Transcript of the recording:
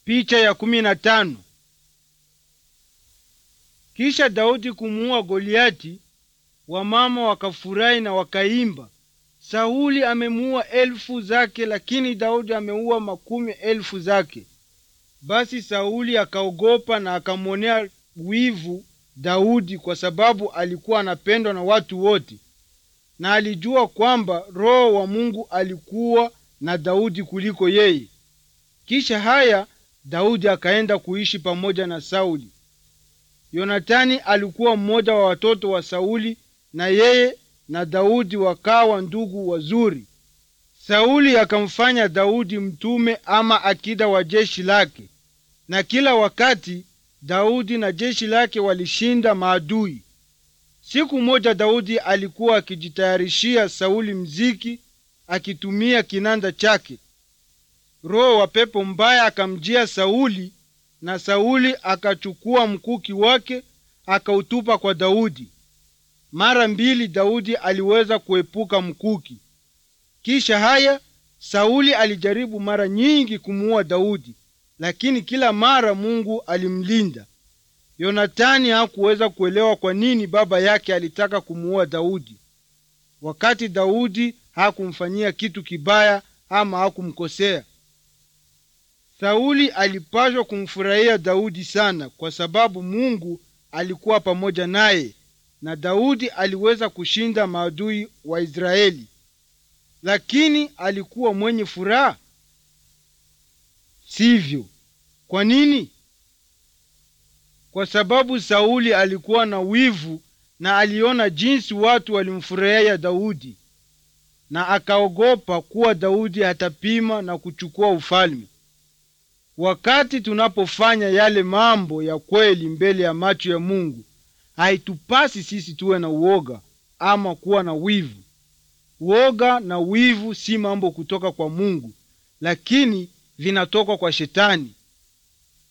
Picha ya kumi na tano. Kisha Daudi kumuua Goliati, wamama wakafurahi na wakaimba, Sauli amemuua elfu zake, lakini Daudi ameua makumi elfu zake. Basi Sauli akaogopa na akamwonea wivu Daudi kwa sababu alikuwa anapendwa na watu wote, na alijua kwamba Roho wa Mungu alikuwa na Daudi kuliko yeye. Kisha haya Daudi akaenda kuishi pamoja na Sauli. Yonatani alikuwa mmoja wa watoto wa Sauli, na yeye na Daudi wakawa ndugu wazuri. Sauli akamfanya Daudi mtume ama akida wa jeshi lake, na kila wakati Daudi na jeshi lake walishinda maadui. Siku moja Daudi alikuwa akijitayarishia Sauli mziki akitumia kinanda chake. Roho wa pepo mbaya akamjia Sauli, na Sauli akachukua mkuki wake akautupa kwa Daudi. Mara mbili Daudi aliweza kuepuka mkuki. Kisha haya Sauli alijaribu mara nyingi kumuua Daudi, lakini kila mara Mungu alimlinda. Yonatani hakuweza kuelewa kwa nini baba yake alitaka kumuua Daudi, wakati Daudi hakumfanyia kitu kibaya ama hakumkosea. Sauli alipaswa kumfurahia Daudi sana kwa sababu Mungu alikuwa pamoja naye na Daudi aliweza kushinda maadui wa Israeli. Lakini alikuwa mwenye furaha? Sivyo. Kwa nini? Kwa sababu Sauli alikuwa na wivu na aliona jinsi watu walimfurahia Daudi na akaogopa kuwa Daudi hatapima na kuchukua ufalme. Wakati tunapofanya yale mambo ya kweli mbele ya macho ya Mungu, haitupasi sisi tuwe na uoga ama kuwa na wivu. Uoga na wivu si mambo kutoka kwa Mungu, lakini vinatoka kwa Shetani.